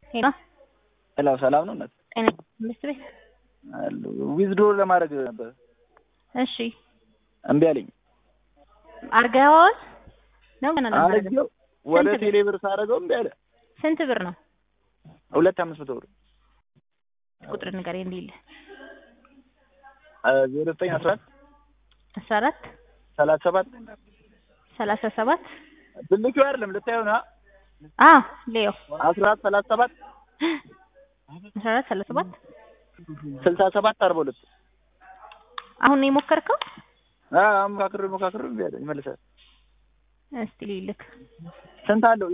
ሄሎ ሄሎ ሰላም ነው እናት? ጤና ትምህርት ቤት አሉ ዊዝድሮ ለማድረግ ነበር እሺ እምቢ አለኝ። አርገኸዋል ነው ገና ነው አድርጌው ወደ ስንት ብር? ቴሌ ብር ሳደርገው እምቢ አለ። ስንት ብር ነው ሁለት አምስት መቶ ብር ቁጥር ንገረኝ እንዲል ዜሮ ዘጠኝ አስራ አራት አስራ አራት ሰላሳ ሰባት ሰላሳ ሰባት ትልቁ አይደለም ልታየው ነው አ ሌዮ አስራ አራት ሰላሳ ሰባት አስራ አራት ሰላሳ ሰባት ስልሳ ሰባት አርባ ሁለት አሁን ነው የሞከርከው? ሞካክር ሞካክር እምቢ አለ ይመልሳል። እስቲ ልልክ ስንት አለው?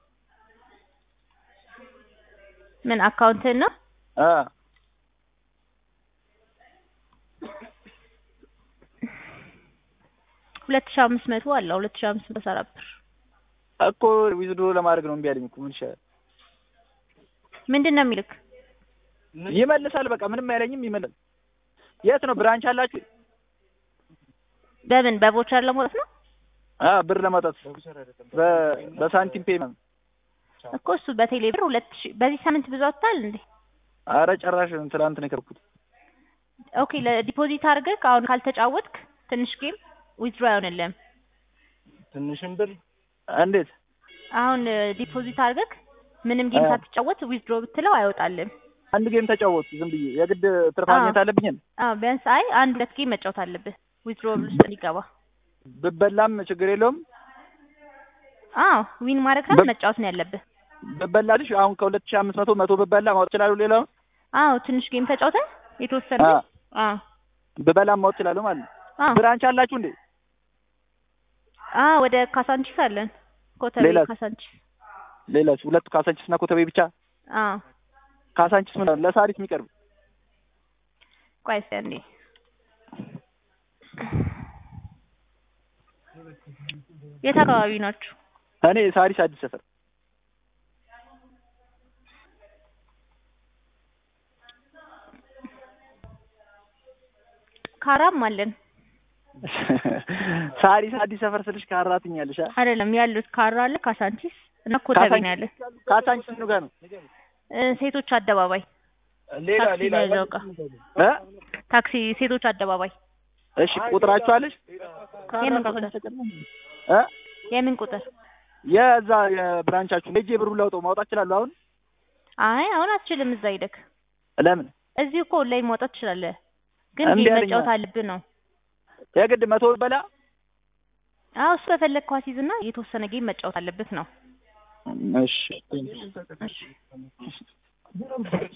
ምን አካውንትህን ነው? አ ሁለት ሺህ አምስት መቶ አለው ሁለት ሺህ አምስት መቶ አስራ አራት ብር እኮ ዊዝድሮ ለማድረግ ነው እምቢ አለኝ እኮ ምን ይሻላል? ምንድን ነው የሚልክ? ይመልሳል። በቃ ምንም አይለኝም። ይመልሳል። የት ነው ብራንች አላችሁ? በምን በቮቸር ለማውጣት ነው አ ብር ለማውጣት በ- በሳንቲም ፔመንት እኮ እሱ በቴሌ ብር ሁለት ሺህ በዚህ ሳምንት ብዙ አውጥተሃል እንዴ? አረ ጭራሽ ትናንት ነው የከርኩት። ኦኬ ለዲፖዚት አድርገህ አሁን ካልተጫወትክ ትንሽ ጌም ዊዝድሮ አይሆንልህም። ትንሽም ብር እንዴት አሁን ዲፖዚት አድርገህ ምንም ጌም አ። ሳትጫወት ዊዝድሮ ብትለው አይወጣልህም። አንድ ጌም ተጫወቱ ዝም ብዬ የግድ ትርፍ አዎ። ማግኘት አለብኝ። አዎ ቢያንስ አይ አንድ ሁለት ጌም መጫወት አለብህ ዊዝድሮ ውስጥ እንዲገባ። ብበላም ችግር የለውም። አዎ ዊን ማድረግ ነው በ- መጫወት ነው ያለብህ። ብበላልሽ አሁን ከሁለት ሺህ አምስት መቶ መቶ ብበላ ማወጥ እችላለሁ። ሌላውን አዎ ትንሽ ጌም ተጫውተህ የተወሰነ አ አዎ ብበላም ማወጥ እችላለሁ ማለት ነው። አዎ ብራንች አላችሁ እንዴ? አዎ ወደ ካሳንቺስ አለን ኮተቤ ሌላስ? ካሳንቺስ ሌላች ሁለቱ ካሳንቺስ እና ኮተቤ ብቻ። አዎ ካሳንቺስ ምን ለሳሪስ የሚቀርብ ቆይ እስኪ አንዴ የት አካባቢ ናችሁ? እኔ ሳሪስ አዲስ ሰፈር ካራም አለን ሳሪስ አዲስ ሰፈር ስልሽ ካራትኛለሽ አ አይደለም ያሉት ካራ አለ ካሳንቺስ እና ኮተቤ ነው ያለ ካሳንቺስ ምኑ ጋር ነው? እ፣ ሴቶች አደባባይ ሌላ ታክሲ ሌላ መያዣው ጋር እ ታክሲ ሴቶች አደባባይ እሺ ቁጥራችሁ አለሽ? የምን ቁጥር እ የምን ቁጥር? የዛ የብራንቻችሁ ሄጄ ብሩን ላውጣው ማውጣት እችላለሁ አሁን? አይ አሁን አትችልም። እዛ ሄደክ ለምን እዚህ እኮ ኦንላይን ማውጣት ትችላለህ፣ ግን እምቢ ጌም አለኝ። መጫወት አለብህ ነው። የግድ መቶ በላ አዎ እሱ ከፈለግ ኳስ ይዝና የተወሰነ ጌም መጫወት አለበት ነው። እሺ እሺ